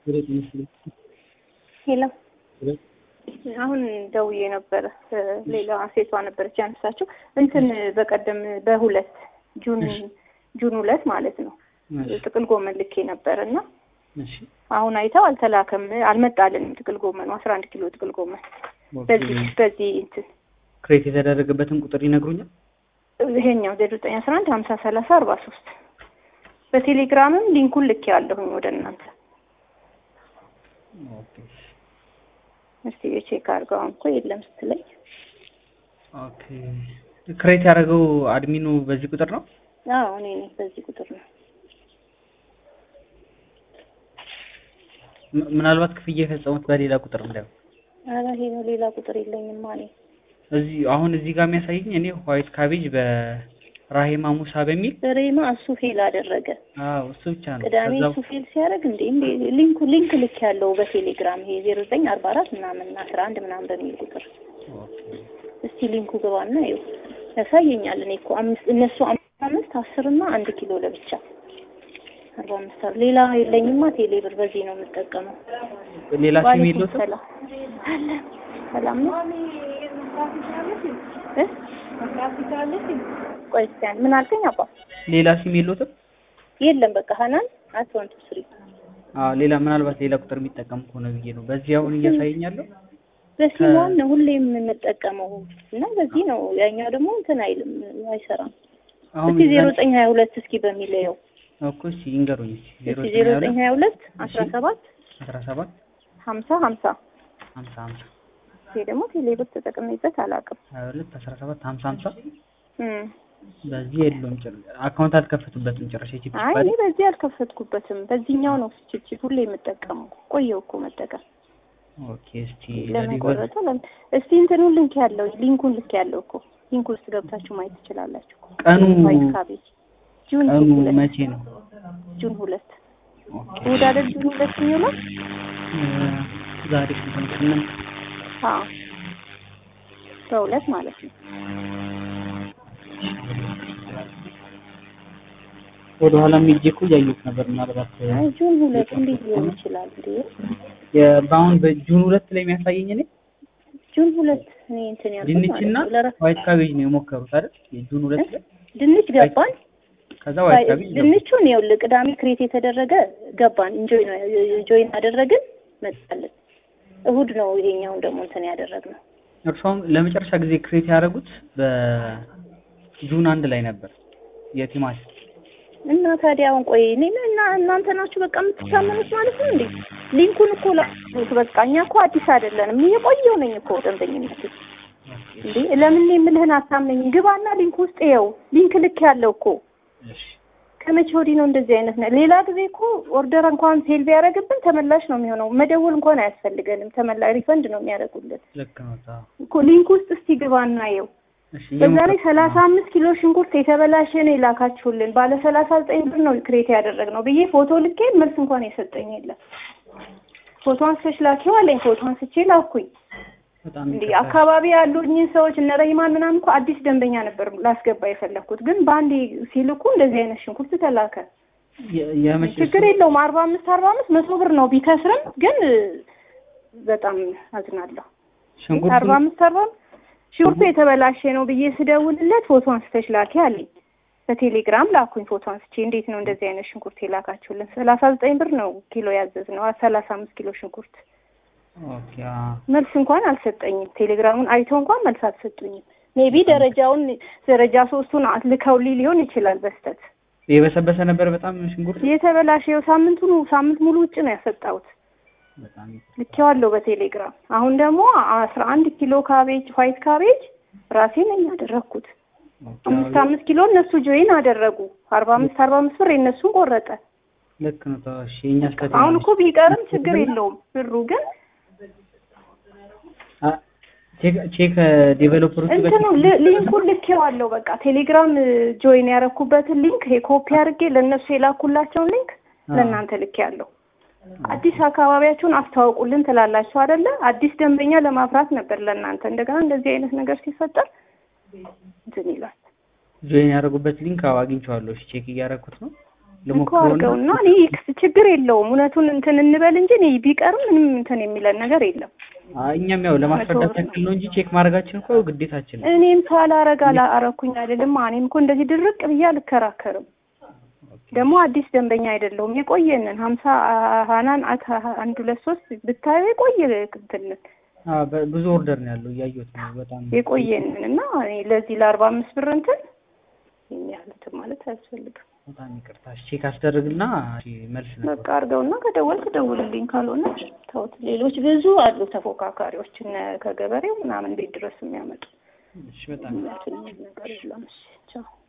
ሄሎ አሁን ደውዬ ነበረ። ሌላ ሴቷ ነበረች ያነሳችው እንትን በቀደም በሁለት ጁን ጁን ሁለት ማለት ነው ጥቅል ጎመን ልኬ ነበር እና አሁን አይተው አልተላከም፣ አልመጣልንም። ጥቅል ጎመኑ አስራ አንድ ኪሎ ጥቅል ጎመን በዚህ በዚህ እንትን ክሬት የተደረገበትን ቁጥር ይነግሩኛል? ይሄኛው ዘጠኝ ዘጠኝ አስራ አንድ ሀምሳ ሰላሳ አርባ ሶስት በቴሌግራምም ሊንኩን ልኬ ያለሁኝ ወደ እናንተ እስቲ የቼክ አድርገው እኮ የለም ስትለኝ ኦኬ ክሬት ያደረገው አድሚኑ በዚህ ቁጥር ነው? አዎ እኔ ነኝ። በዚህ ቁጥር ነው። ም- ምናልባት ክፍያ የፈጸሙት በሌላ ቁጥር እንዳይሆን ኧረ ይሄ ነው ሌላ ቁጥር የለኝም እኔ እዚህ አሁን እዚህ ጋር የሚያሳየኝ እኔ ዋይት ካቤጅ በራሂማ ሙሳ በሚል ሬማ እሱ ፌል አደረገ። አዎ እሱ ብቻ ነው። ቅዳሜ ከዛ እሱ ፌል ሲያደርግ እንዴ እንዴ ሊንኩ ሊንክ ልክ ያለው በቴሌግራም ይሄ ዜሮ ዘጠኝ አርባ አራት ምናምን አስራ አንድ ምናምን በሚል ቁጥር ኦኬ እስቲ ሊንኩ ግባና ይኸው ያሳየኛል። እኔ እኮ አምስት እነሱ አምስት አምስት አስር እና አንድ ኪሎ ለብቻ አርባ አምስት አር ሌላ የለኝማ ቴሌ ብር በዚህ ነው የምጠቀመው። ሌላ ሲም ዋሌኩም የለውም? ሰላም አለ ሰላም ነው እ ቆይ እስኪ አንድ ምን አልከኝ አባ? ሌላ ሲም የለውም? የለም በቃ ሀናን አት ዋን ቱ ስሪ አዎ ሌላ ምናልባት ሌላ ቁጥር የሚጠቀም ከሆነ ብዬ ነው። በዚህ አሁን እያሳየኝ ያለው በሲሟን ነው ሁሌ የምንጠቀመው እና በዚህ ነው። ያኛው ደግሞ እንትን አይልም አይሰራም። አሁን እስኪ ዜሮ ዘጠኝ ሀያ ሁለት እስኪ በሚለየው እኮ እስኪ ይንገሩኝ እስኪ ዜሮ እስኪ ዜሮ ዘጠኝ ሀያ ሁለት አስራ ሰባት አስራ ሰባት ሀምሳ ሀምሳ ሀምሳ ሀምሳ ይሄ ደግሞ ቴሌብር ተጠቅሜበት አላውቅም። ሀያ ሁለት አስራ ሰባት ሀምሳ ሀምሳ እም። በዚህ የለውም ጭር አካውንት አልከፈቱበትም ጭራሽ የቺፕ አይ እኔ በዚህ አልከፈትኩበትም። በዚህኛው ነው ችፕችፕ ሁሌ የምጠቀመው። ቆየው እኮ መጠቀም ኦኬ እስቲ ለምን ለዲቨር ቆረጠ? ለምን እስቲ እንትኑን ልንክ ያለው ሊንኩን ልክ ያለው እኮ ሊንኩ ውስጥ ገብታችሁ ማየት ትችላላችሁ እኮ። ቀኑ ዋይት ካቤጅ ጁን ቀኑ ሁለት መቼ ነው? ጁን ሁለት ኦኬ እሑድ አይደል ጁን ሁለት የሚውለው? እ ዛሬ ስንት ነው? ስምንት አዎ በሁለት ማለት ነው። ወደ ኋላ ሄጄ እኮ እያየሁት ነበር። ምናልባት አይ ጁን ሁለት እንዴት ሊሆን ይችላል እንዴ? የ- በአሁን በጁን ሁለት ላይ የሚያሳየኝ እኔ ጁን ሁለት እኔ እንትን ያልኩት ማለት ድንችና ነው። ለራ- ዋይት ካቤጅ ነው የሞከሩት አይደል? የጁን ሁለት ላይ ድንች ገባን። ከዛ ዋይት ካቤጅ ገባ። ድንቹን ይኸውልህ ቅዳሜ ክሬት የተደረገ ገባን። ኢንጆይ ነው ጆይን አደረግን መጣልን። እሁድ ነው ይሄኛውን ደግሞ እንትን ያደረግነው። እርሷም ለመጨረሻ ጊዜ ክሬት ያደረጉት በጁን አንድ ላይ ነበር የቲማቲም እና ታዲያ አሁን ቆይ እኔ እና እናንተ ናችሁ በቃ የምትታመኑት ማለት ነው እንዴ? ሊንኩን እኮ ላኩት። በቃ እኛ እኮ አዲስ አይደለንም። የቆየው ነኝ እኮ ደንበኝነት እንዴ። ለምን የምልህን አታምነኝም? ግባና ሊንክ ውስጥ ይኸው ሊንክ ልክ ያለው እኮ እሺ ከመቼ ወዲህ ነው እንደዚህ አይነት ነው? ሌላ ጊዜ እኮ ኦርደር እንኳን ፌል ቢያደርግብን ተመላሽ ነው የሚሆነው። መደወል እንኳን አያስፈልገንም። ተመላ ሪፈንድ ነው የሚያደርጉልን ልክ ነው። አዎ። እኮ ሊንክ ውስጥ እስቲ ግባና ይኸው እሺ በዛ ላይ እየሞከርኩ ሰላሳ ነው። አምስት ኪሎ ሽንኩርት የተበላሸ ነው የላካችሁልን ባለ ሰላሳ ዘጠኝ ብር ነው ክሬት ያደረግነው ብዬ ፎቶ ልኬ መልስ እንኳን የሰጠኝ የለም። ፎቶ አንስተሽ ላኪው አለኝ። ፎቶ አንስቼ ላኩኝ። በጣም እንዲህ ይቅርታ። አካባቢ ያሉኝን ሰዎች እነ ረሂማን ምናምን እኮ አዲስ ደንበኛ ነበር ላስገባ የፈለግኩት፣ ግን በአንዴ ሲልኩ እንደዚህ አይነት ሽንኩርት ተላከ። የ- የመቼ ችግር የለውም አርባ አምስት አርባ አምስት መቶ ብር ነው ቢከስርም፣ ግን በጣም አዝናለሁ። ሽንኩርቱ አርባ አምስት አርባ አምስት ሽንኩርቱ የተበላሸ ነው ብዬ ስደውልለት ፎቶ አንስተሽ ላኪ አለኝ። በቴሌግራም ላኩኝ ፎቶ አንስቼ። እንዴት ነው እንደዚህ አይነት ሽንኩርት የላካችሁልን? ሰላሳ ዘጠኝ ብር ነው ኪሎ ያዘዝ ነው ሰላሳ አምስት ኪሎ ሽንኩርት። ኦኬ አዎ። መልስ እንኳን አልሰጠኝም። ቴሌግራሙን አይተው እንኳን መልስ አልሰጡኝም። ሜቢ ደረጃውን ደረጃ ሶስቱን ልከውልኝ ሊሆን ይችላል በስተት የበሰበሰ ነበር በጣም ሽንኩርቱ የተበላሸው ሳምንቱን ሳምንት ሙሉ ውጭ ነው ያሰጣሁት። በጣም ይቅርታ። ልኬዋለሁ በቴሌግራም። አሁን ደግሞ አስራ አንድ ኪሎ ካቤጅ ዋይት ካቤጅ ራሴ ነኝ ያደረግኩት። ኦኬ አምስት አዎ። አምስት ኪሎ እነሱ ጆይን አደረጉ። አርባ አምስት አርባ አምስት ብር የእነሱን ቆረጠ። ልክ ነው። ተው እሺ የእኛ ስህተት አሁን የለም። እኮ ቢቀርም ችግር የለውም ብሩ ግን አ ቼክ ቼክ ዴቨሎፐሮቹ ጋር እንትኑ ሊ- ሊንኩን ልኬዋለሁ። በቃ ቴሌግራም ጆይን ያረኩበትን ሊንክ ኮፒ አድርጌ ለእነሱ የላኩላቸውን ሊንክ ለእናንተ ልኬያለሁ። አዲስ አካባቢያችሁን አስተዋውቁልን ትላላችሁ አይደለ? አዲስ ደንበኛ ለማፍራት ነበር ለእናንተ። እንደገና እንደዚህ አይነት ነገር ሲፈጠር እንትን ይላል። ጆይን ያደረጉበት ሊንክ አዎ አግኝቼዋለሁ። እሺ ቼክ እያደረኩት ነው። እኮ ልሞክረውና አድርገውና እኔ ችግር የለውም እውነቱን እንትን እንበል እንጂ እኔ ቢቀርም ምንም እንትን የሚለን ነገር የለም። አይ፣ እኛም ያው ለማስረዳት መቶ ብር ያክል ነው እንጂ ቼክ ማድረጋችን እኮ ግዴታችን ነው። እኔም ሳላረግ አላረኩኝ አይደለም። እኔም እኮ እንደዚህ ድርቅ ብዬ አልከራከርም። ደግሞ አዲስ ደንበኛ አይደለሁም። የቆየንን ሀምሳ ሀናን አት አንድ ሁለት ሶስት ብታዩ የቆየ እንትን አዎ በ- ብዙ ኦርደር ነው ያለው እያየሁት ነው። በጣም የቆየንን እና እኔ ለዚህ ለአርባ አምስት ብር እንትን ይሄን ያህል እንትን ማለት አያስፈልግም። በጣም ይቅርታ። እሺ፣ ቼክ አስደርግና እሺ፣ መልስ ነበር። በቃ አድርገውና ከደወልክ ደውልልኝ፣ ካልሆነ ተውት። ሌሎች ብዙ አሉ ተፎካካሪዎች እነ ከገበሬው ምናምን ቤት ድረስ የሚያመጡ እሺ፣ በጣም እንትን ነገር የለም። እሺ ቻው።